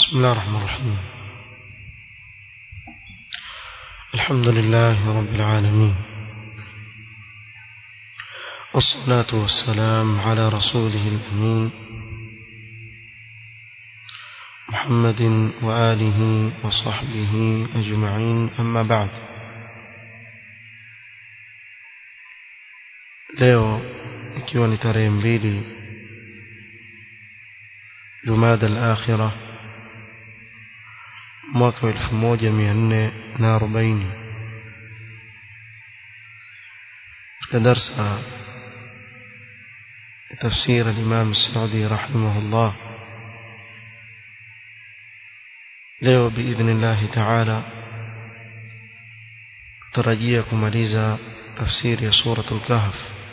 بسم الله الرحمن الرحيم الحمد لله رب العالمين والصلاة والسلام على رسوله الأمين محمد وآله وصحبه أجمعين أما بعد leo ikiwa ni tarehe mbili jumada al-akhirah mwaka wa 1440 katika darsa تفسير الإمام السعدي رحمه الله leo بإذن الله تعالى tarajia kumaliza tafsiri ya suratul kahf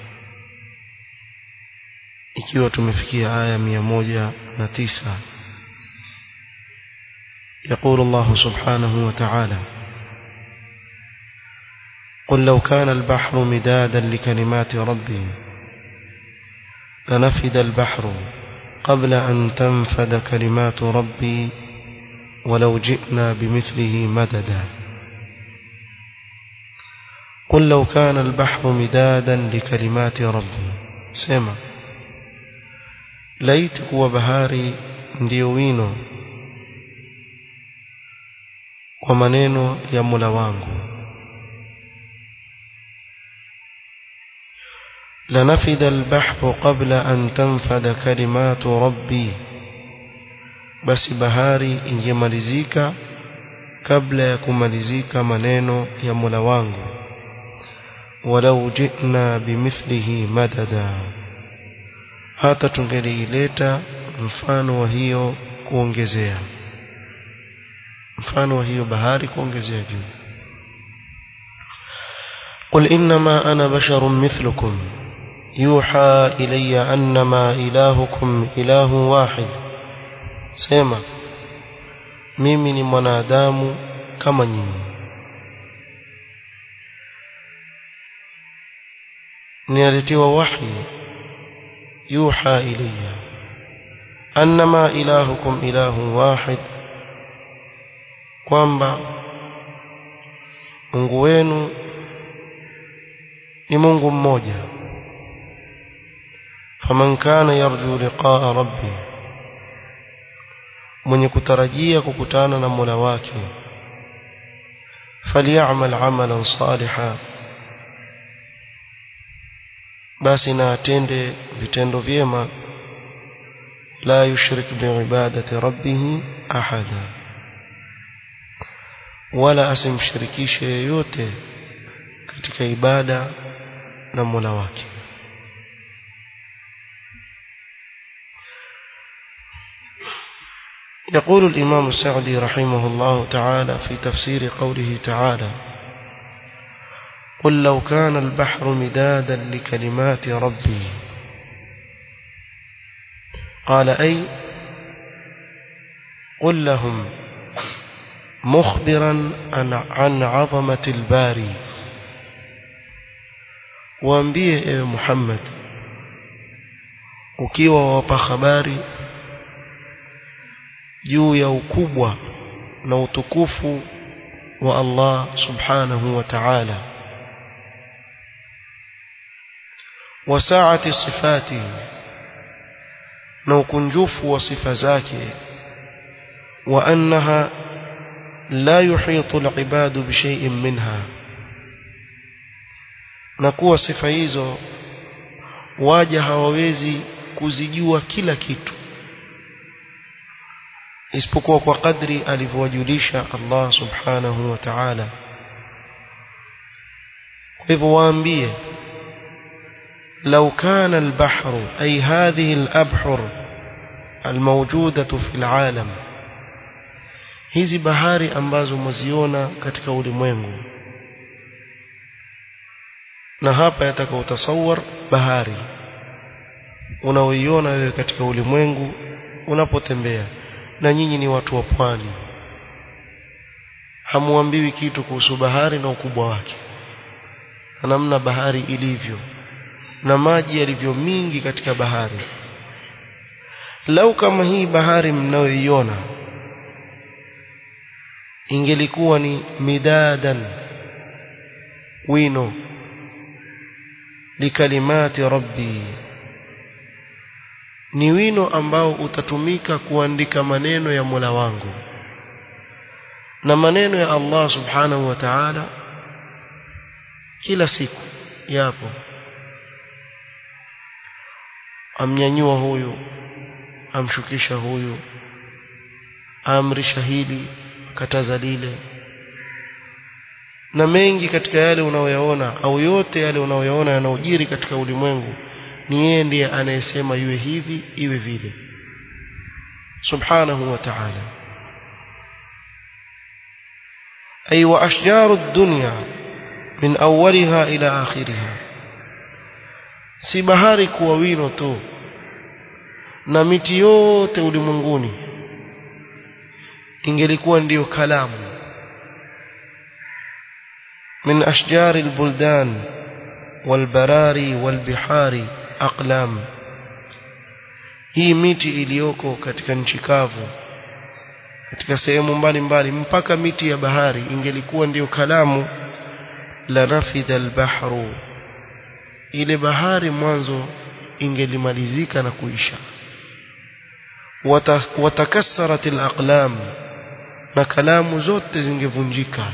ikiwa tumefikia aya mia moja na tisa يقول الله سبحانه وتعالى قل لو كان البحر مدادا لكلمات ربي لنفد البحر قبل أن تنفد كلمات ربي ولو جئنا بمثله مددا قل لو كان البحر مدادا لكلمات ربي سمع laiti kuwa bahari ndiyo wino kwa maneno ya Mola wangu lanafida albahru qabla an tanfada kalimatu rabbi basi bahari ingemalizika kabla ya kumalizika maneno ya Mola wangu walau jina bimithlihi madada hata tungeliileta mfano wa hiyo kuongezea mfano wa hiyo bahari kuongezea juu قل إنما أنا بشر مثلكم يوحى إلي أنما إلهكم إله واحد سيما mimi ni mwanadamu kama nyinyi ninaletiwa wahi يوحى إلي أنما إلهكم إله واحد kwamba Mungu wenu ni Mungu mmoja faman kana yarju liqaa rabbi mwenye kutarajia kukutana na Mola wake falyamal amalan salihan basi na atende vitendo vyema la yushrik biibadati rabbih ahada wala asimshirikishe yeyote katika ibada na Mola wake يقول الإمام السعدي رحمه الله تعالى في تفسير قوله تعالى قل لو كان البحر مدادا لكلمات ربي قال أي قل لهم مخبرا عن عظمة الباري waambie ewe Muhammad ukiwa wapa habari juu ya ukubwa na utukufu wa Allah subhanahu wa ta'ala وساعة صفاته na ukunjufu wa sifa zake wa annaha la yuhitu al-ibadu bi shay'in minha na kuwa sifa hizo waja hawawezi kuzijua kila kitu isipokuwa kwa kadri alivyowajulisha Allah subhanahu wa ta'ala kwa hivyo waambie لو كان البحر أي هذه الأبحر الموجودة في العالم hizi bahari ambazo mwaziona katika ulimwengu na hapa yataka utasawar bahari unaoiona wewe katika ulimwengu unapotembea na nyinyi ni watu wa pwani hamuambiwi kitu kuhusu bahari na ukubwa wake na namna bahari ilivyo na maji yalivyo mingi katika bahari lau kama hii bahari mnayoiona ingelikuwa ni midadan wino likalimati rabbi ni wino ambao utatumika kuandika maneno ya Mola wangu na maneno ya Allah subhanahu wa ta'ala kila siku yapo amnyanyua huyu amshukisha huyu amrisha hili kataza lile na mengi katika yale unaoyaona au yote yale unaoyaona yanaojiri katika ulimwengu ni yeye ndiye anayesema iwe hivi iwe vile subhanahu wa ta'ala ay wa ashjaru dunya min awwaliha ila akhiriha si bahari kuwa wino tu na miti yote ulimwenguni ingelikuwa ndiyo kalamu من أشجار البلدان والبراري والبحار أقلام hii miti iliyoko katika nchi kavu katika sehemu mbalimbali mpaka miti ya bahari ingelikuwa ndiyo kalamu la rafidha albahru ile bahari mwanzo ingelimalizika na kuisha watakassarat alaqlam na kalamu zote zingevunjika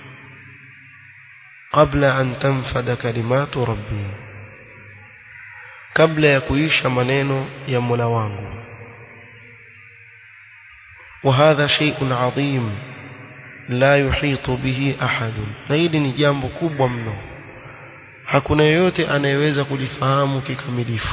قبل أن تنفذ كلمات ربي قبل يكويش منينو يا مولا wangu وهذا شيء عظيم لا يحيط به أحد na hili ni jambo kubwa mno hakuna yeyote anayeweza kulifahamu kikamilifu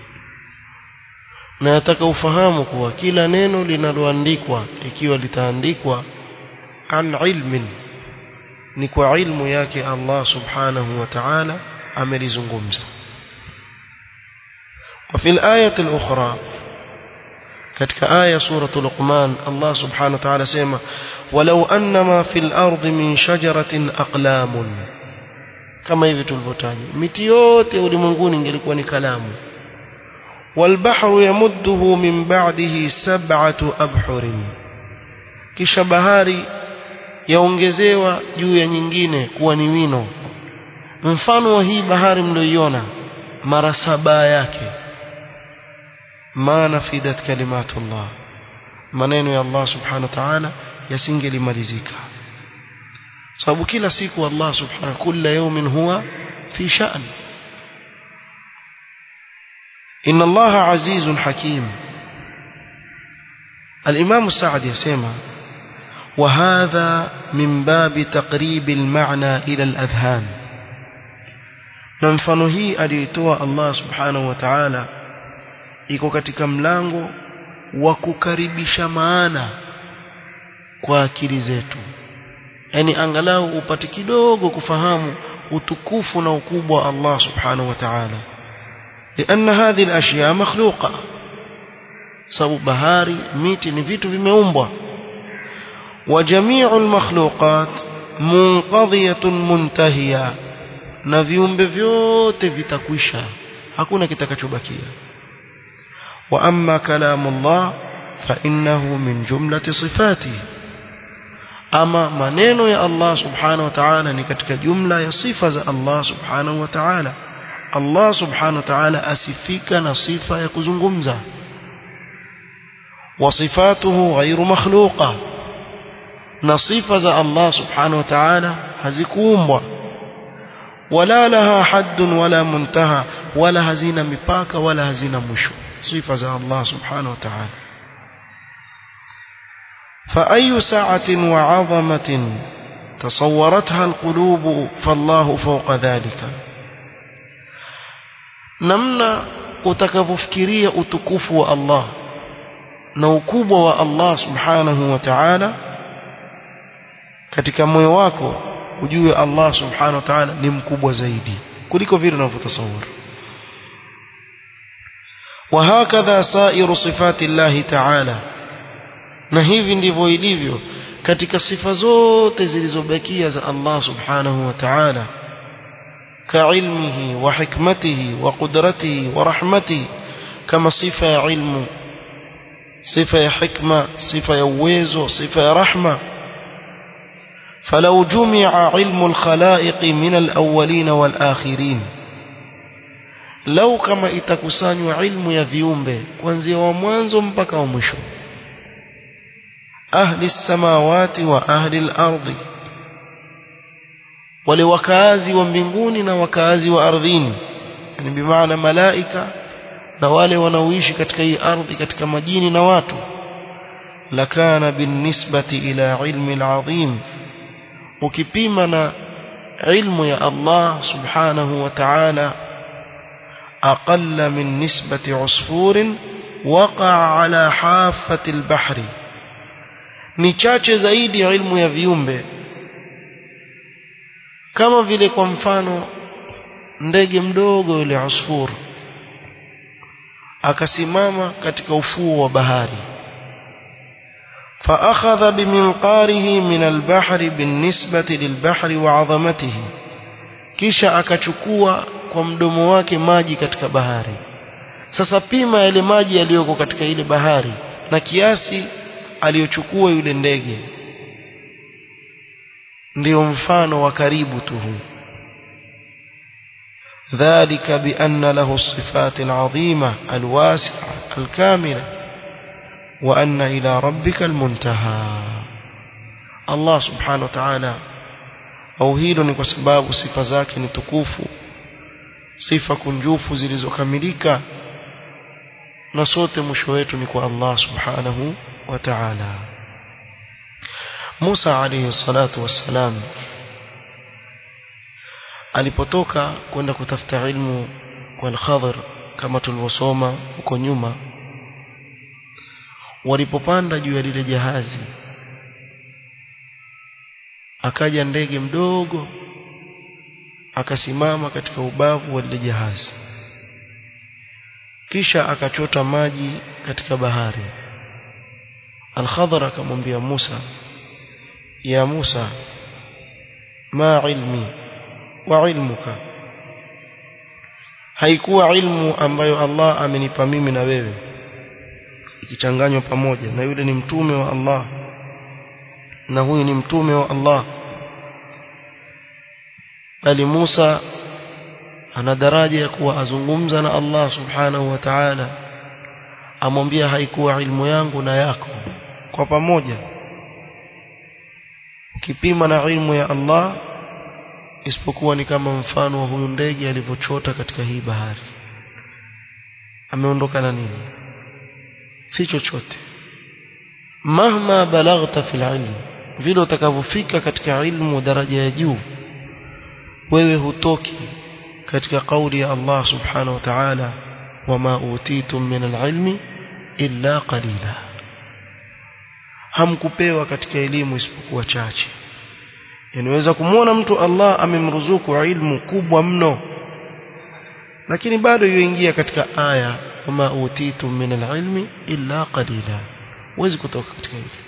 na nataka ufahamu kuwa kila neno linaloandikwa ikiwa litaandikwa an ilmin ni kwa ilmu yake Allah subhanahu wa ta'ala amelizungumza وفي الآية الأخرى katika aya suratu Luqman Allah subhanahu wa ta'ala sema walau annama fil ardi min shajaratin aqlamun kama hivi tulivyotaja miti yote ulimwenguni ingelikuwa ni kalamu والبحر يمده من بعده سبعة أبحر kisha bahari yaongezewa juu ya nyingine kuwa ni wino mfano wa hii bahari mlioiona mara saba yake ma nafidat kalimatullah maneno ya Allah subhanahu wa ta'ala yasingelimalizika sababu kila siku Allah subhanahu kila yawmin huwa fi sha'n inna Allah azizun hakim الإمام السعد يسمى وهذا من باب تقريب المعنى إلى الأذهان نمفano hii aliitoa Allah subhanahu wa ta'ala iko katika mlango wa kukaribisha maana kwa akili zetu yani angalau upate kidogo kufahamu utukufu na ukubwa wa Allah subhanahu wa ta'ala لأن هذه الأشياء مخلوقة sababu bahari miti ni vitu vimeumbwa وجميع المخلوقات منقضية منتهية na viumbe vyote vitakwisha hakuna kitakachobakia wa amma kalamullah fa innahu min jumlati sifati ama maneno ya Allah subhanahu wa ta'ala ni katika jumla ya sifa za Allah subhanahu wa ta'ala Allah subhanahu wa ta'ala asifika na sifa ya kuzungumza وصفاته غير مخلوقة نصفة الله سبحانه وتعالى hazikuumbwa ولا لها حد ولا منتهى ولا hazina mipaka wala hazina mwisho sifa za Allah subhanahu wa ta'ala فأي سعة وعظمة تصورتها القلوب فالله فوق ذلك namna utakavyofikiria utukufu wa Allah na ukubwa wa Allah subhanahu wa ta'ala katika moyo wako ujue Allah subhanahu wa ta'ala ni mkubwa zaidi kuliko vile unavyotasawara وهكذا سائر صفات الله تعالى na hivi ndivyo ilivyo katika sifa zote zilizobakia za Allah subhanahu wa ta'ala كعلمه وحكمته وقدرته ورحمته كما صفة علم صفة حكمة صفة uwezo صفة رحمة فلو جمع علم الخلائق من الأولين والآخرين لو كما itakusanywa ilmu ya viumbe kuanzia wa mwanzo mpaka wa mwisho ahli samawati wa ahli al-ardi wale wakaazi wa mbinguni na wakaazi wa ardhini yani bimaana malaika na wale wanaoishi katika hii ardhi katika majini na watu lakana binisbati ila ilmi al-azim ukipima na ilmu ya Allah subhanahu wa ta'ala aqalla min nisbati usfurin waqa'a ala hafati al-bahri ni chache zaidi ya ilmu ya viumbe kama vile kwa mfano ndege mdogo yule usfur akasimama katika ufuo wa bahari فأخذ بمنقاره من البحر بالنسبة للبحر وعظمته kisha akachukua kwa mdomo wake maji katika bahari sasa pima yale maji yaliyoko katika ile bahari na kiasi aliyochukua yule ndege ndio mfano wa karibu tu huu ذلك بأن له الصفات العظيمة الواسعة الكاملة وأن إلى ربك المنتهى الله سبحانه وتعالى au hilo ni kwa sababu sifa zake ni tukufu sifa kunjufu zilizokamilika na sote mwisho wetu ni kwa Allah subhanahu wa ta'ala Musa alayhi salatu wassalam alipotoka kwenda kutafuta ilmu kwa al-Khadr kama tulivyosoma huko nyuma walipopanda juu ya lile jahazi akaja ndege mdogo akasimama katika ubavu wa lile jahazi kisha akachota maji katika bahari Al-Khadr akamwambia Musa ya Musa ma ilmi wa ilmuka haikuwa ilmu ambayo Allah amenipa mimi na wewe ikichanganywa pamoja na yule ni mtume wa Allah na huyu ni mtume wa Allah bali Musa ana daraja ya kuwa azungumza na Allah subhanahu wa ta'ala amwambia haikuwa ilmu yangu na yako kwa pamoja ukipima na ilmu ya Allah isipokuwa ni kama mfano wa huyu ndege alivyochota katika hii bahari ameondoka na nini si chochote mahma balaghta fil ilm vile utakavyofika katika ilmu daraja ya juu wewe hutoki katika kauli ya Allah subhanahu wa ta'ala wama utitum min alilmi illa qalila hamkupewa katika elimu isipokuwa chache inaweza kumwona mtu Allah amemruzuku ilmu kubwa mno lakini bado yuingia katika aya wama utitum min alilmi illa qalila huwezi kutoka katika hili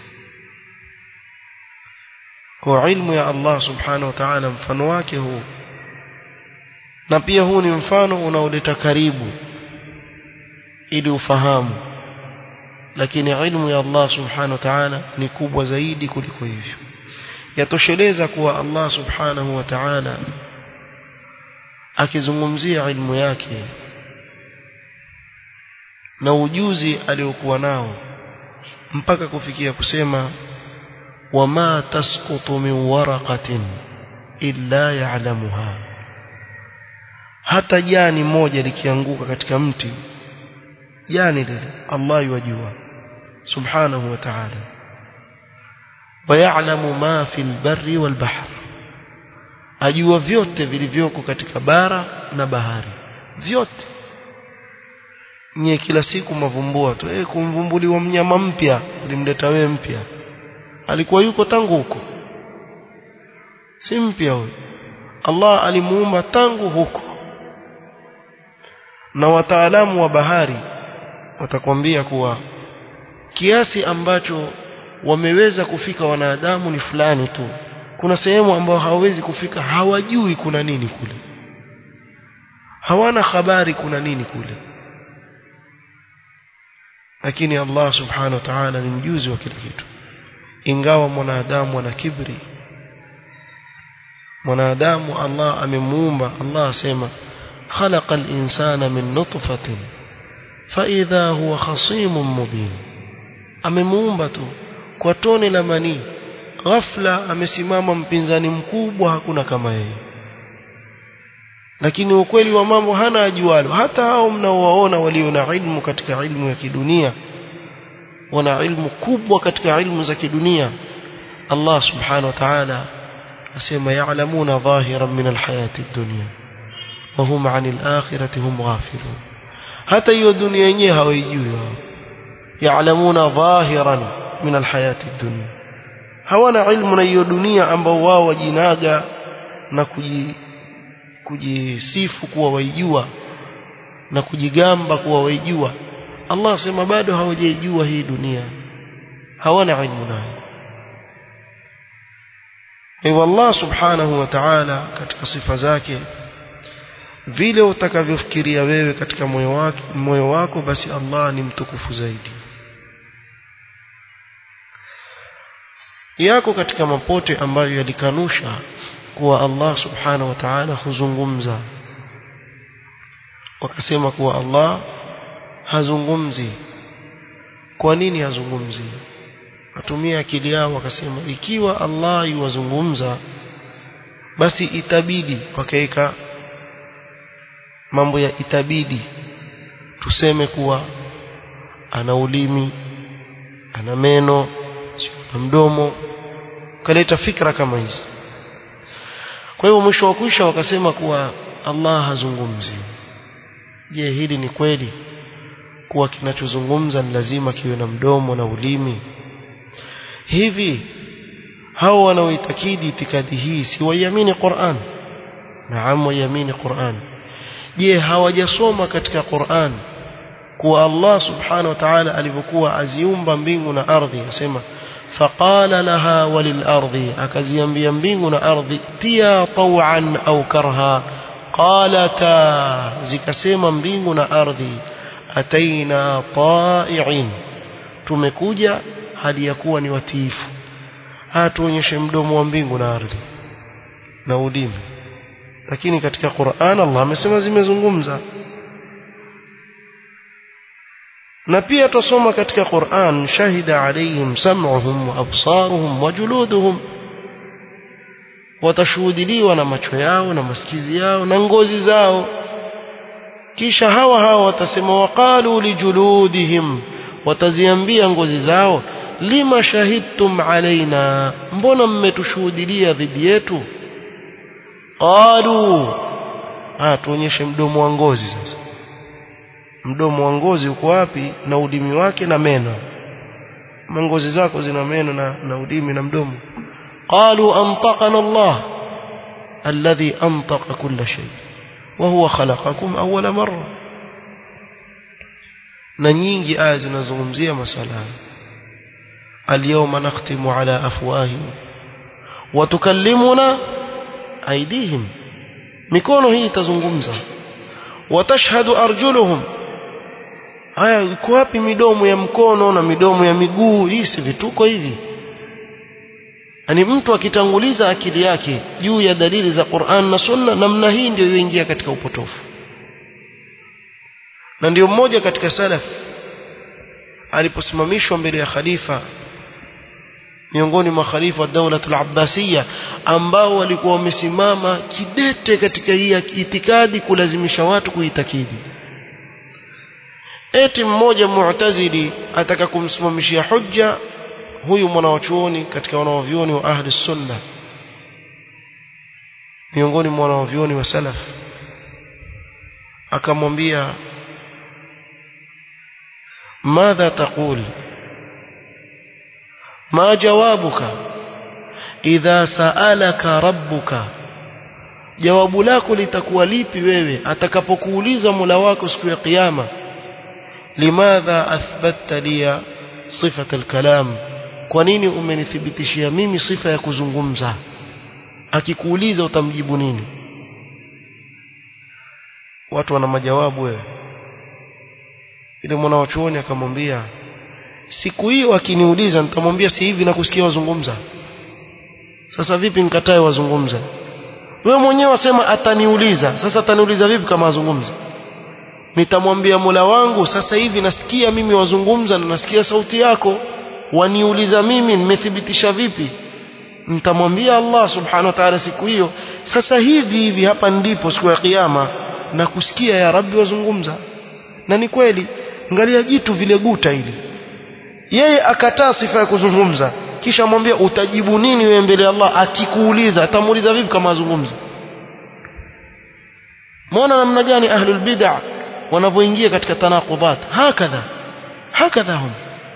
kwa ilmu ya Allah subhanahu wa ta'ala mfano wake huu na pia huu ni mfano unaoleta karibu ili ufahamu lakini ilmu ya Allah subhanahu wa ta'ala ni kubwa zaidi kuliko hivyo yatosheleza kuwa Allah subhanahu wa ta'ala akizungumzia ilmu yake na ujuzi aliokuwa nao mpaka kufikia kusema wama tasqutu min waraqatin illa ya'lamuha hata jani moja likianguka katika mti jani lile Allah yajua subhanahu wa ta'ala wayalamu ma fil barri wal bahr ajua vyote vilivyoko katika bara na bahari vyote nye kila siku mavumbua tu eh kumvumbuliwa mnyama mpya ulimleta wewe mpya alikuwa yuko tangu huko si mpya huyo Allah alimuumba tangu huko na wataalamu wa bahari watakwambia kuwa kiasi ambacho wameweza kufika wanadamu ni fulani tu kuna sehemu ambayo hawawezi kufika hawajui kuna nini kule hawana habari kuna nini kule lakini Allah subhanahu wa ta'ala ni mjuzi wa kila kitu ingawa mwanadamu ana kibri mwanadamu Allah amemuumba Allah asema khalaqa al-insana min nutfatin fa idha huwa khasimun mubin amemuumba tu kwa tone la manii ghafla amesimama mpinzani mkubwa hakuna kama yeye lakini ukweli wa mambo hana ajualo hata hao mnaowaona walio na ilmu katika ilmu ya kidunia wana ilmu kubwa katika ilmu za kidunia Allah subhanahu wa ta'ala asema ya'lamuna dhahiran min alhayati ad-dunya wa hum 'anil akhirati hum ghafilun hata hiyo dunia yenyewe hawaijui wao ya'lamuna dhahiran min alhayati ad-dunya hawana ilmu na hiyo dunia ambao wao wajinaga na kuji kujisifu kuwa waijua na kujigamba kuwa waijua Allah asema bado hawajaijua hii dunia hawana ilmu nayo hivyo Allah subhanahu wa ta'ala katika sifa zake vile utakavyofikiria wewe katika moyo wako moyo wako basi Allah ni mtukufu zaidi yako katika mapote ambayo yalikanusha kuwa Allah subhanahu wa ta'ala huzungumza wakasema kuwa Allah hazungumzi kwa nini hazungumzi watumia akili yao wakasema ikiwa Allah yuwazungumza basi itabidi wakaweka mambo ya itabidi tuseme kuwa ana ulimi ana meno ana mdomo kaleta fikra kama hizi kwa hivyo mwisho wa kwisha wakasema kuwa Allah hazungumzi je hili ni kweli kuwa kinachozungumza ni lazima kiwe na mdomo na ulimi hivi hao wanaoitakidi itikadi hii si waiamini Qur'an naam waiamini Qur'an je hawajasoma katika Qur'an kuwa Allah subhanahu wa ta'ala alivyokuwa aziumba mbingu na ardhi asema faqala laha walil ardi akaziambia mbingu na ardhi tia taw'an au karha qalata zikasema mbingu na ardhi ataina ta'i'in tumekuja hali ya kuwa ni watiifu hatuonyeshe mdomo wa mbingu na ardhi na ulimi lakini katika Qur'an Allah amesema zimezungumza na pia tusoma katika Qur'an shahida alayhim sam'uhum wa absaruhum wa juluduhum watashuhudiliwa na macho yao na masikizi yao na ngozi zao kisha hawa hawa watasema waqalu lijuludihim wataziambia ngozi zao lima shahidtum alaina mbona mmetushuhudilia dhidi yetu qalu ah tuonyeshe mdomo wa ngozi sasa mdomo wa ngozi uko wapi na ulimi wake na meno ngozi zako zina meno na, na ulimi na mdomo qalu antaqana Allah alladhi antaqa kulla shay wa huwa khalaqakum awwala marra na nyingi aya zinazungumzia masala اليوم نختم على أفواههم وتكلمنا أيديهم mikono hii itazungumza watashhadu arjuluhum haya iko wapi midomo ya mkono na midomo ya miguu hii si vituko hivi yani mtu akitanguliza akili yake juu ya dalili za Qur'an na Sunna namna hii ndio yoingia katika upotofu na ndio mmoja katika salaf aliposimamishwa mbele ya khalifa miongoni mwa khalifa wa daula al-Abbasiyya ambao walikuwa wamesimama kidete katika hii itikadi kulazimisha watu kuitakidi eti mmoja mu'tazili ataka kumsimamishia hujja huyu mwanawachuoni katika wanawavyuoni wa ahli sunna miongoni mwa wanawavyuoni wa salaf akamwambia ماذا تقول ما جوابك إذا سألك ربك jawabu lako litakuwa lipi wewe atakapokuuliza Mola wako siku ya kiyama limadha athbatta liya sifat alkalam kwa nini umenithibitishia mimi sifa ya kuzungumza akikuuliza utamjibu nini watu wana majawabu wewe ile mwanawachuoni akamwambia siku hiyo akiniuliza nitamwambia si hivi nakusikia wazungumza sasa vipi nikatae wazungumza wewe mwenyewe wasema ataniuliza sasa ataniuliza vipi kama azungumza nitamwambia Mola wangu sasa hivi nasikia mimi wazungumza na nasikia sauti yako waniuliza mimi nimethibitisha vipi nitamwambia Allah subhanahu wa ta'ala siku hiyo sasa hivi hivi hapa ndipo siku ya kiyama na kusikia ya Rabbi wazungumza na ni kweli angalia jitu vile guta hili yeye akataa sifa ya kuzungumza kisha mwambia utajibu nini wewe mbele ya Allah akikuuliza atamuuliza vipi kama azungumza muona namna gani ahlul bid'ah wanavyoingia katika tanaqudat hakadha hakadha hum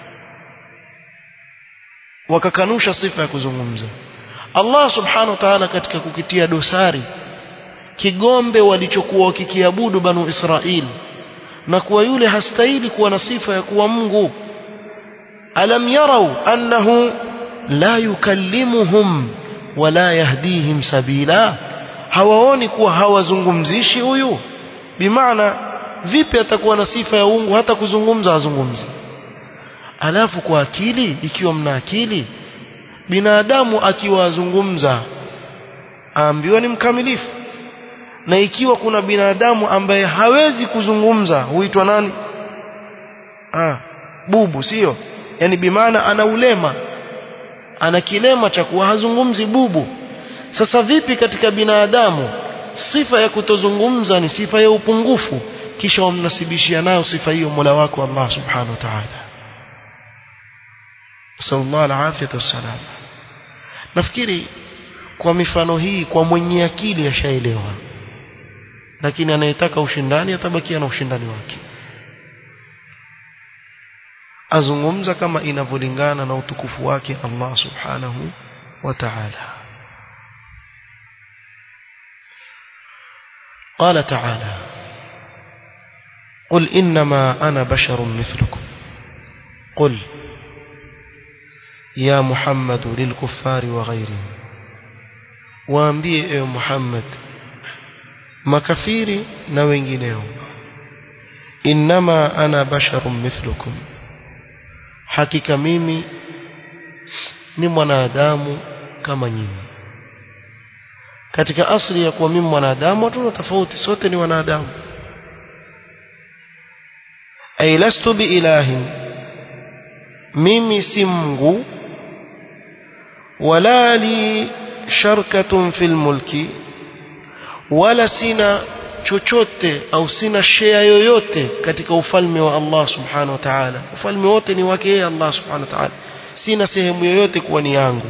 wakakanusha sifa ya kuzungumza Allah subhanahu wa ta'ala katika kukitia dosari kigombe walichokuwa wakikiabudu banu Israili na kuwa yule hastahili kuwa na sifa ya kuwa Mungu alam yarau annahu la yukallimuhum wala yahdihim sabila hawaoni kuwa hawazungumzishi huyu bimaana vipi atakuwa na sifa ya uungu hata kuzungumza azungumzi alafu kwa akili ikiwa mna akili binadamu akiwa azungumza aambiwa ni mkamilifu na ikiwa kuna binadamu ambaye hawezi kuzungumza huitwa nani ah bubu sio yani bimaana ana ulema ana kilema cha kuwa hazungumzi bubu sasa vipi katika binadamu sifa ya kutozungumza ni sifa ya upungufu kisha wamnasibishia nayo sifa hiyo Mola wako Allah subhanahu wa ta'ala sallallahu alafiyatu wassalam nafikiri kwa mifano hii kwa mwenye akili ashaelewa lakini anayetaka ushindani atabakia na ushindani wake azungumza kama inavyolingana na utukufu wake Allah subhanahu wa ta'ala قال تعالى قل إنما أنا بشر مثلكم قل يا محمد للكفار وغيرهم waambie ewe Muhammad makafiri na wengineo innama ana basharun mithlukum hakika mimi ni mwanadamu kama nyinyi katika asili ya kuwa mimi mwanadamu hatuna tofauti sote ni wanadamu ay lastu biilahin mimi si Mungu wala li sharkatun fil mulki wala sina chochote au sina share yoyote katika ufalme wa Allah subhanahu wa ta'ala ufalme wote ni wake yeye Allah subhanahu wa ta'ala sina sehemu yoyote kuwa ni yangu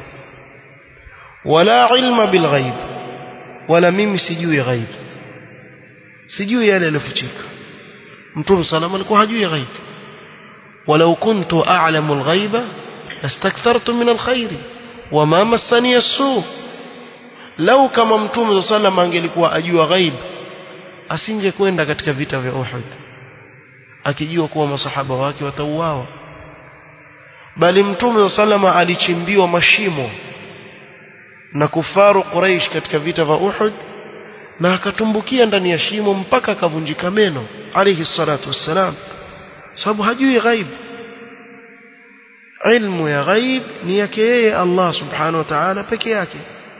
wala ilma bil ghaib wala mimi sijui ghaib sijui yale yaliyofichika mtume salama alikuwa hajui ghaib ولو كنت أعلم الغيب لاستكثرت من الخير وما مسني السوء لو كما mtume صلى الله angelikuwa ajua ghaib asingekwenda katika vita vya Uhud akijua kuwa masahaba wake watauawa bali mtume sallama alichimbiwa mashimo na kufaru Quraysh katika vita vya Uhud na akatumbukia ndani ya shimo mpaka akavunjika meno alayhi salatu wassalam sababu hajui ghaib ilmu ya ghaib ni yake yeye Allah subhanahu wa ta'ala peke yake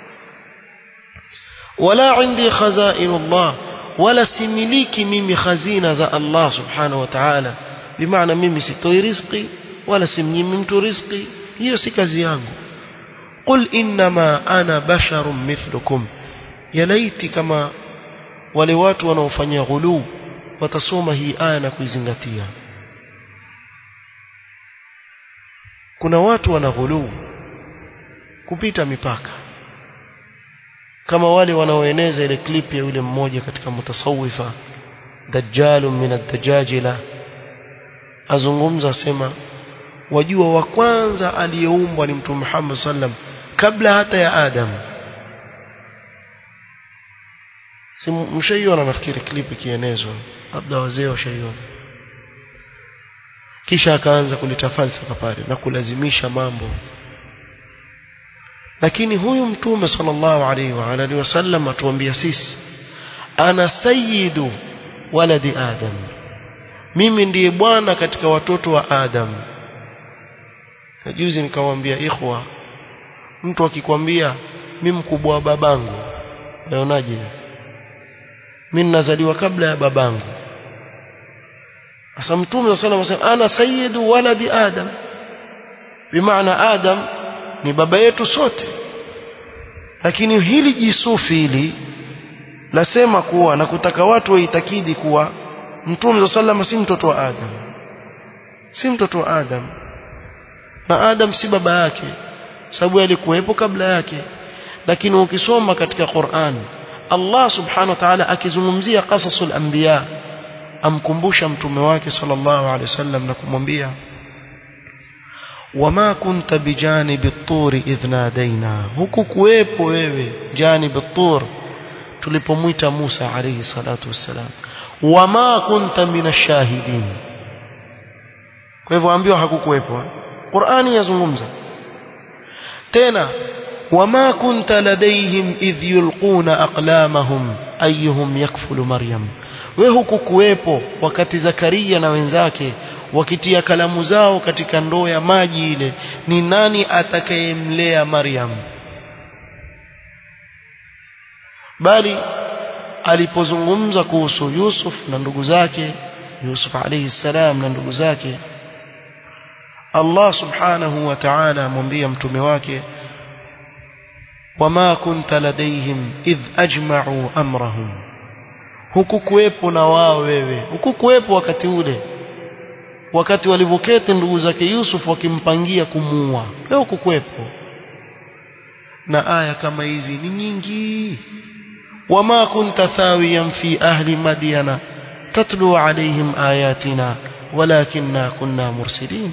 wala indi khazain Allah wala similiki mimi khazina za Allah subhanahu wa ta'ala bimaana mimi sitoi riziki wala simnyimi mtu riziki hiyo si kazi yangu qul innama ana basharun mithlukum ya laiti kama wale watu wanaofanya ghulu watasoma hii aya na kuizingatia kuna watu wana ghulu kupita mipaka kama wale wanaoeneza ile clip ya yule mmoja katika mutasawifa dajjalun min ad-dajajila azungumza asema wajua wa kwanza aliyeumbwa ni mtume Muhammad sallam kabla hata ya Adam si mshaiona nafikiri clip ikienezwa labda wazee washaiona kisha akaanza kuleta falsafa pale na kulazimisha mambo lakini huyu mtume sallallahu alaihi wa alihi wasallam atuambia sisi ana sayyidu waladi adam mimi ndiye bwana katika watoto wa adam na juzi nikamwambia ikhwa mtu akikwambia mimi mkubwa wa babangu unaonaje mimi nazaliwa kabla ya babangu sasa mtume sallallahu alayhi wasallam ana sayyidu waladi adam bimaana adam ni baba yetu sote lakini hili jisufi hili lasema kuwa na kutaka watu waitakidi kuwa mtume sallallahu si mtoto wa adam si mtoto wa adam na adam si baba yake sababu alikuwepo kabla yake lakini ukisoma katika Qur'an Allah subhanahu wa ta'ala akizungumzia qasasul anbiya amkumbusha mtume wake sallallahu alaihi wasallam na kumwambia wama kunta bijanibi at-tur idh nadaina huku kuwepo wewe janib at-tur tulipomwita Musa alayhi salatu wassalam wama kunta minashahidin kwa hivyo ambiwa hakukuwepo Qur'ani yazungumza tena wama kunta ladaihim idh yulquna aqlamahum ayyuhum yakfulu maryam we hukukuwepo wakati Zakaria na wenzake wakitia kalamu zao katika ndoo ya maji ile ni nani atakayemlea Maryam bali alipozungumza kuhusu Yusuf na ndugu zake Yusuf alayhi salam na ndugu zake Allah subhanahu wa ta'ala amwambia mtume wake wama kunta ladaihim idh ajma'u amrahum hukukuwepo na wao wewe hukukuwepo wakati ule wakati walivyoketi ndugu zake Yusuf wakimpangia kumuua wewe hukukuwepo na aya kama hizi ni nyingi wama kunta thawiyan fi ahli madyana tatlu alaihim ayatina walakinna kunna mursilin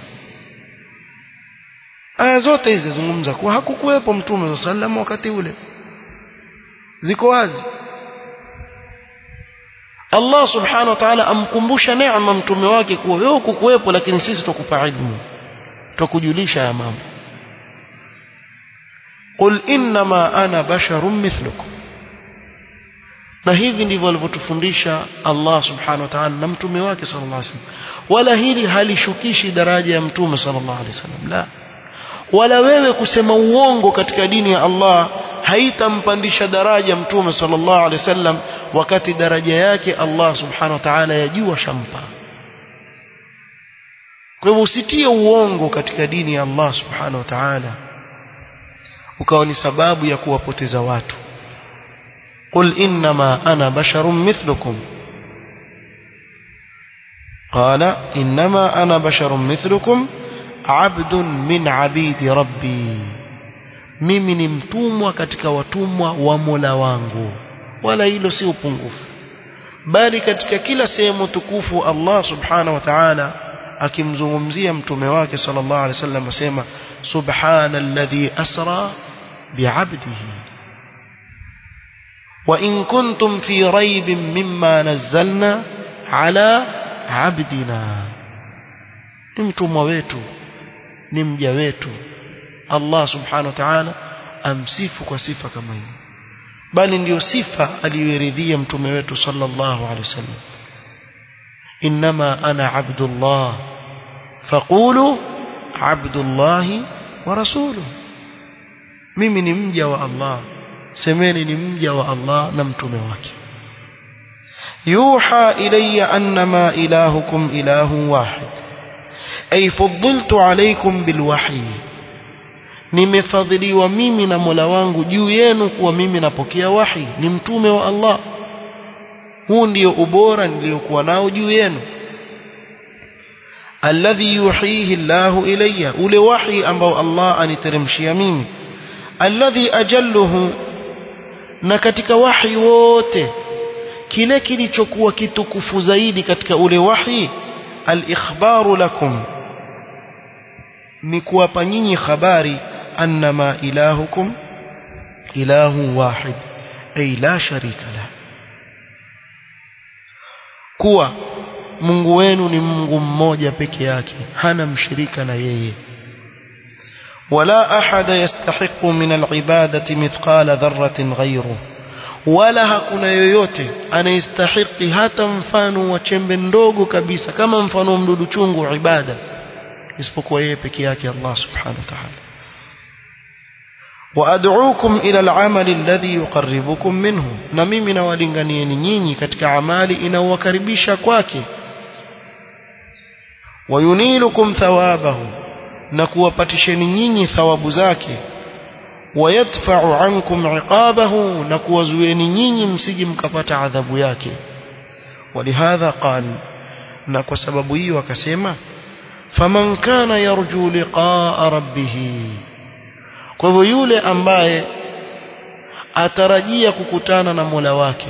aya zote hizi zungumza kuwa hakukuwepo mtume sallam wakati ule ziko wazi Allah subhanahu wa ta'ala amkumbusha neema mtume wake kuwa wewe kukuwepo lakini sisi tukupa ilmu tukujulisha ya mambo qul innama ana basharun mithlukum na hivi ndivyo alivyotufundisha Allah subhanahu wa ta'ala na mtume wake sallallahu alaihi wasallam wala hili halishukishi daraja ya mtume sallallahu alaihi wasallam la wala wewe kusema uongo katika dini ya Allah haitampandisha daraja mtume sallallahu alaihi wasallam wakati daraja yake Allah subhanahu wa ta'ala yajua shampa kwa hivyo usitie uongo katika dini ya Allah subhanahu wa ta'ala ukawa ni sababu ya kuwapoteza watu قل إنما أنا بشر مثلكم قال إنما أنا بشر مثلكم عبد من عبيد ربي mimi ni mtumwa katika watumwa wa Mola wangu wala hilo si upungufu bali katika kila sehemu tukufu Allah subhanahu wa ta'ala akimzungumzia mtume wake sallallahu alaihi wasallam asema subhanalladhi asra bi'abdihi wa in kuntum fi raibin mimma nazzalna ala abdina ni mtumwa wetu ni mja wetu Allah subhanahu wa ta'ala amsifu kwa sifa kama hiyo bali ndiyo sifa aliyoridhia mtume wetu sallallahu alaihi wasallam inma ana abdullah faqulu abdullahi wa rasuluhu mimi ni mja wa Allah semeni ni mja wa Allah na mtume wake yuha ilayya annama ilahukum ilahu wahid ay fuddiltu alaykum bilwahyi nimefadhiliwa mimi na Mola wangu juu yenu kuwa mimi napokea wahi ni mtume wa Allah huu ndio ubora niliokuwa nao juu yenu alladhi yuhihi Allahu ilayya ule wahi ambao Allah aniteremshia mimi alladhi ajalluhu na katika wahi wote kile kilichokuwa kitukufu zaidi katika ule wahi al-ikhbaru lakum ni kuwapa nyinyi habari annama ilahukum ilahu wahid ay la sharika la kuwa Mungu wenu ni Mungu mmoja peke yake hana mshirika na yeye ولا أحد يستحق من العبادة مثقال ذرة غيره wala hakuna yoyote anayestahiki hata mfano wa chembe ndogo kabisa kama mfano wa mdudu chungu ibada isipokuwa yeye peke yake Allah subhanahu wa ta'ala وأدعوكم إلى العمل الذي يقربكم منه na mimi nawalinganieni nyinyi katika amali inayowakaribisha kwake wayunilukum thawabahu na kuwapatisheni nyinyi thawabu zake wayadfa'u ankum iqabahu na kuwazuieni nyinyi msije mkapata adhabu yake walihadha qal na kwa sababu hiyo akasema faman kana yarju liqa'a rabbih kwa hivyo yule ambaye atarajia kukutana na Mola wake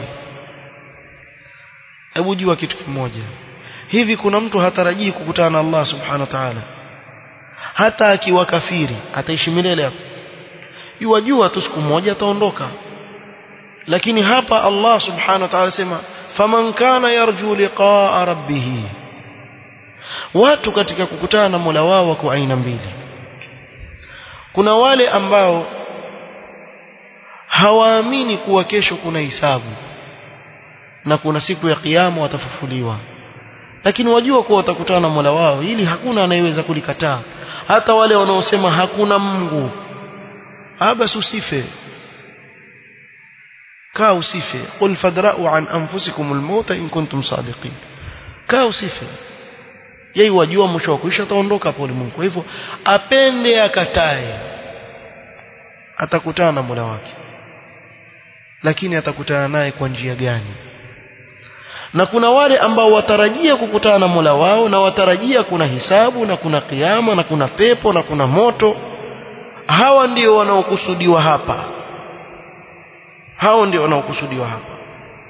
hebu jua kitu kimoja hivi kuna mtu hatarajii kukutana na Allah subhanahu wa ta'ala hata akiwa kafiri ataishi milele hapo yuwajua tu siku moja ataondoka lakini hapa Allah subhanahu wa ta'ala sema faman kana yarju liqa'a rabbih watu katika kukutana na Mola wao wako aina mbili kuna wale ambao hawaamini kuwa kesho kuna hisabu na kuna siku ya kiyama watafufuliwa lakini wajua kuwa watakutana na Mola wao ili hakuna anayeweza kulikataa hata wale wanaosema hakuna Mungu bas usife kaa usife qul fadra'u an anfusikum almauta in kuntum sadiqin kaa usife yeye wajua mwisho wa kuisha ataondoka hapo ulimwengu kwa hivyo apende akatae atakutana na Mola wake lakini atakutana naye kwa njia gani na kuna wale ambao watarajia kukutana na Mola wao na watarajia kuna hisabu na kuna kiyama na kuna pepo na kuna moto hawa ndio wanaokusudiwa hapa hao ndio wanaokusudiwa hapa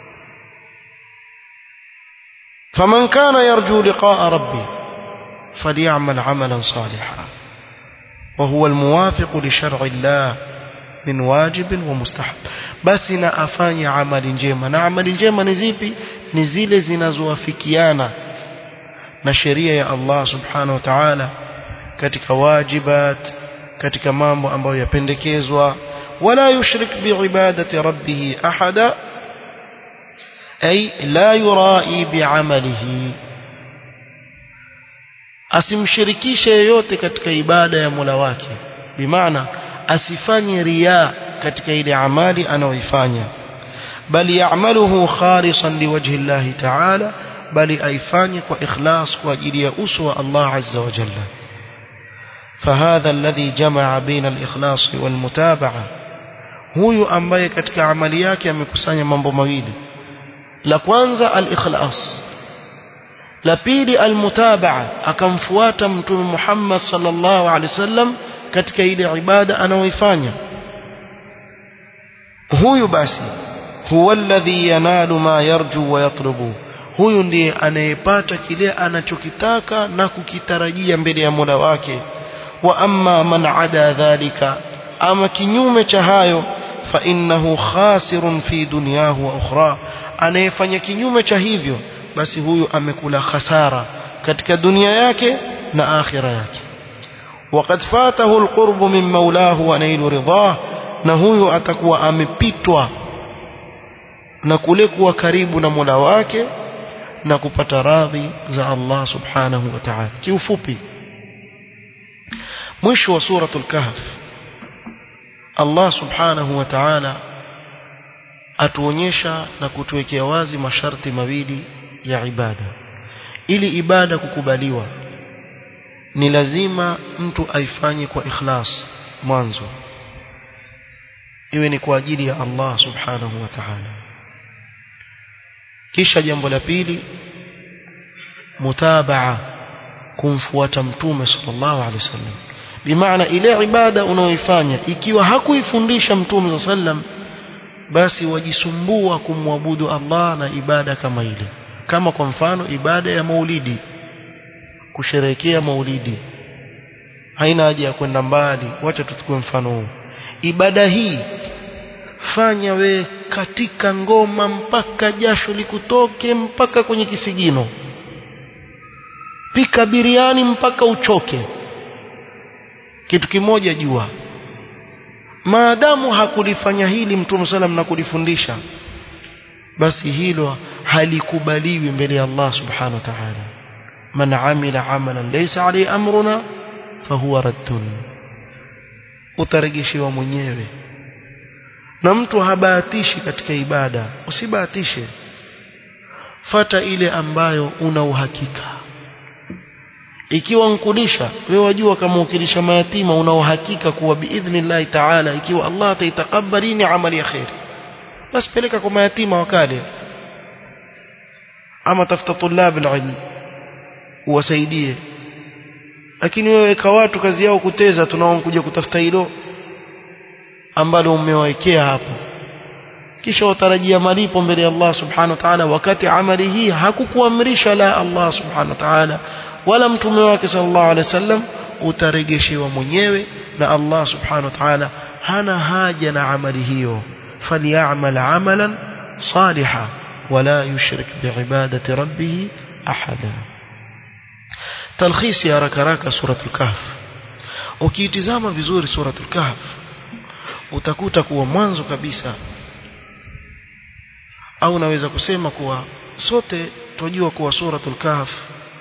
faman kana yarju liqa'a rabbi falyamal 'amalan salihan wa huwa almuwafiq li shar'i Allah min wajib wa mustahab basi na afanye amali njema na amali njema ni zipi ni zile zinazowafikiana na sheria ya Allah subhanahu wa ta'ala katika wajibat katika mambo ambayo yapendekezwa wala yushrik biibadati rabbih ahada ay la yurai biamalihi asimshirikishe yeyote katika ibada ya Mola wake bimaana asifanye riya katika ile amali anayoifanya bali ya'maluhu khalisan liwajhi Allah ta'ala bali aifanye kwa ikhlas kwa ajili ya uso wa Allah azza wa jalla فهذا الذي جمع بين الإخلاص والمتابعة huyu ambaye katika amali yake amekusanya mambo mawili la kwanza al-ikhlas la pili al-mutabaa akamfuata mtume Muhammad sallallahu alaihi wasallam katika ile ibada anayoifanya huyu basi huwa alladhi yanalu ma yarju wa yatlubu huyu ndiye anayepata kile anachokitaka na kukitarajia mbele ya Mola wake wa amma man ada dhalika ama kinyume cha hayo fa innahu khasirun fi dunyahu wa ukhra anayefanya kinyume cha hivyo basi huyu amekula khasara katika dunia yake na akhira yake وقد فاته القرب من مولاه ونيل رضاه na huyu atakuwa amepitwa na kule kuwa karibu na Mola wake na kupata radhi za Allah subhanahu wa ta'ala kiufupi mwisho wa suratul kahf Allah subhanahu wa ta'ala atuonyesha na kutuwekea wazi masharti mawili ya ibada ili ibada kukubaliwa ni lazima mtu aifanye kwa ikhlas mwanzo iwe ni kwa ajili ya Allah subhanahu wa ta'ala kisha jambo la pili mutabaa kumfuata mtume sallallahu alaihi wasallam bimaana ile ibada unaoifanya ikiwa hakuifundisha mtume sallam basi wajisumbua kumwabudu Allah na ibada kama ile kama kwa mfano ibada ya maulidi kusherehekea maulidi haina haja ya kwenda mbali wacha tuchukue mfano huu ibada hii fanya we katika ngoma mpaka jasho likutoke mpaka kwenye kisigino pika biriani mpaka uchoke kitu kimoja jua maadamu hakulifanya hili mtume salam na kulifundisha basi hilo halikubaliwi mbele ya Allah subhanahu wa ta'ala man amila amalan laysa alayhi amruna fahuwa raddun utaregeshewa mwenyewe na mtu habahatishi katika ibada usibahatishe fata ile ambayo una uhakika ikiwa nkulisha wewe wajua kama ukilisha mayatima una uhakika kuwa biidhnillahi taala ikiwa Allah ataitakabali ni amali ya khair basi peleka kwa mayatima wakale ama tafuta tulab alilm uwasaidie lakini wewe weka watu kazi yao kuteza tunao kuja kutafuta hilo ambalo umewawekea hapo kisha watarajia malipo mbele ya Allah subhanahu wa ta'ala wakati amali hii hakukuamrisha la Allah subhanahu wa ta'ala wala mtume wake sallallahu alaihi wasallam utaregeshewa mwenyewe na Allah subhanahu wa ta'ala hana haja na amali hiyo falyamal amalan salihan wala yushrik biibadati rabbih ahada talkhisi haraka haraka suratul kahf ukiitizama vizuri suratul kahf utakuta kuwa mwanzo kabisa au naweza kusema kuwa sote tunajua kuwa suratul kahf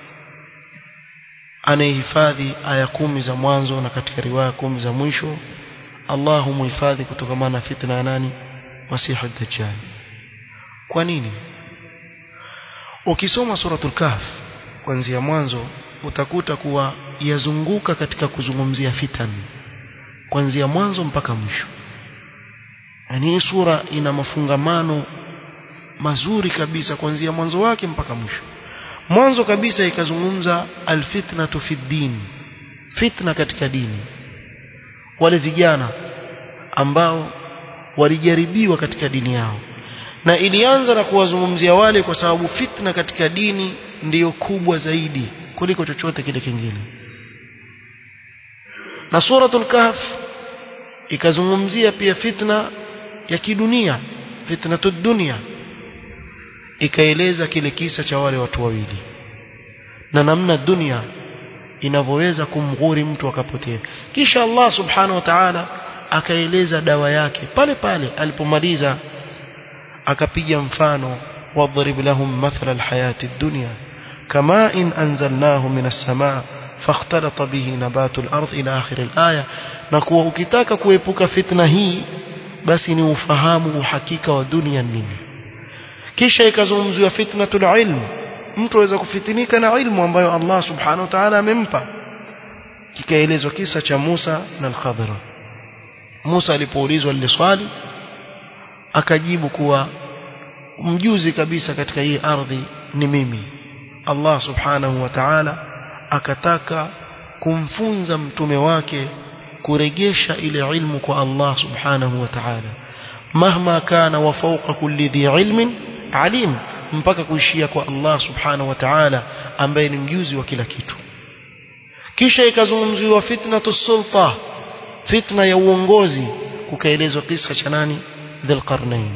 anayehifadhi aya kumi za mwanzo na katika riwaya kumi za mwisho Allah humuhifadhi kutokana na fitna ya nani Masihi ad-Dajjal kwa nini ukisoma suratul kahf kuanzia mwanzo utakuta kuwa yazunguka katika kuzungumzia fitan kuanzia mwanzo mpaka mwisho yani hii sura ina mafungamano mazuri kabisa kuanzia mwanzo wake mpaka mwisho mwanzo kabisa ikazungumza alfitnatu fi din fitna katika dini wale vijana ambao walijaribiwa katika dini yao na ilianza na kuwazungumzia wale kwa sababu fitna katika dini ndiyo kubwa zaidi kuliko chochote kile kingine na suratul kahf ikazungumzia pia fitna ya kidunia fitnatud dunia ikaeleza kile kisa cha wale watu wawili na namna dunia inavyoweza kumghuri mtu akapotea kisha Allah subhanahu wa ta'ala akaeleza dawa yake pale pale alipomaliza akapiga mfano wadrib lahum mathala alhayati ad-dunya kama in anzalnahu minas samaa فاختلط به نبات الأرض إلى آخر الآية نكوا ukitaka kuepuka fitna hii basi ni ufahamu uhakika wa dunia nini kisha ikazungumziwa fitnatul ilm mtu aweza kufitinika na ilmu ambayo Allah subhanahu wa ta'ala amempa kikaelezwa kisa cha Musa na al-Khadra Musa alipoulizwa lile swali akajibu kuwa mjuzi kabisa katika hii ardhi ni mimi Allah subhanahu wa ta'ala akataka kumfunza mtume wake kuregesha ile ilmu kwa Allah subhanahu wa ta'ala mahma kana wa fawqa kulli dhi ilmin alim mpaka kuishia kwa Allah subhanahu wa ta'ala ambaye ni mjuzi wa kila kitu kisha ikazungumziwa fitnatu sulta fitna ya uongozi kukaelezwa kisa cha nani dhulqarnain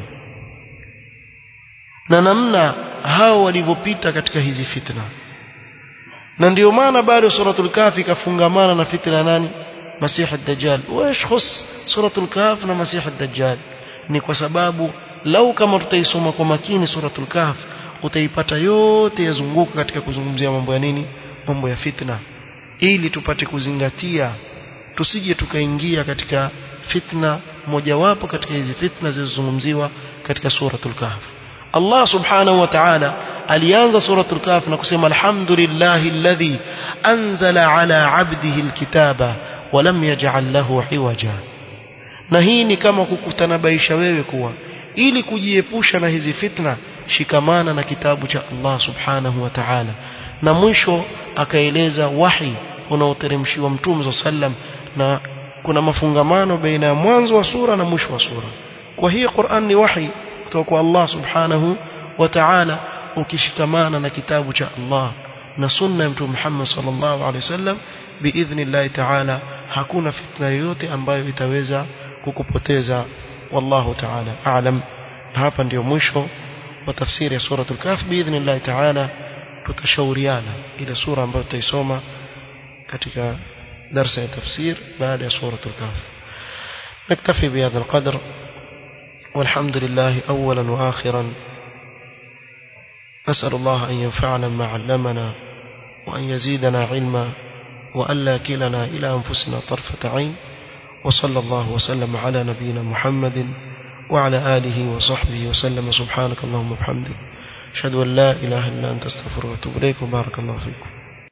na namna hao walivyopita katika hizi fitna na ndio maana bado suratul kafi ikafungamana na fitna nani masihi ad-dajjal wash khus suratul kaf na masihi ad-dajjal ni kwa sababu lau kama tutaisoma kwa makini suratul kahf utaipata yote yazunguka katika kuzungumzia mambo ya nini mambo ya fitna ili tupate kuzingatia tusije tukaingia katika fitna mojawapo katika hizi fitna zilizozungumziwa katika suratul kahf Allah subhanahu wa ta'ala alianza suratul kahf na kusema alhamdulillahi alladhi anzala ala abdihi alkitaba wa lam yaj'al lahu iwaja na hii ni kama kukutanabaisha wewe kuwa ili kujiepusha na hizi fitna shikamana na kitabu cha Allah subhanahu wa ta'ala na mwisho akaeleza wahi unaoteremshiwa mtume sallam na kuna mafungamano baina ya mwanzo wa sura na mwisho wa sura kwa hiyo Qur'an ni wahi kutoka kwa Allah subhanahu wa ta'ala ukishikamana na kitabu cha Allah na sunna ya mtume Muhammad sallallahu alaihi wasallam biidhnillah ta'ala hakuna fitna yoyote ambayo itaweza kukupoteza wallahu ta'ala a'lam hapa ndio mwisho wa tafsiri ya suratul kahf biidhnillah ta'ala tutashauriana ile sura ambayo tutaisoma katika darasa ya tafsir baada ya suratul kahf نكتفي بهذا القدر والحمد لله أولا وآخرا نسأل الله أن ينفعنا ما علمنا وأن يزيدنا علما وأن لا كلنا إلى أنفسنا طرفة عين وصلى الله وسلم على نبينا محمد وعلى آله وصحبه وسلم سبحانك اللهم وبحمدك أشهد أن لا إله إلا أنت استغفرك وأتوب إليك وبارك الله فيكم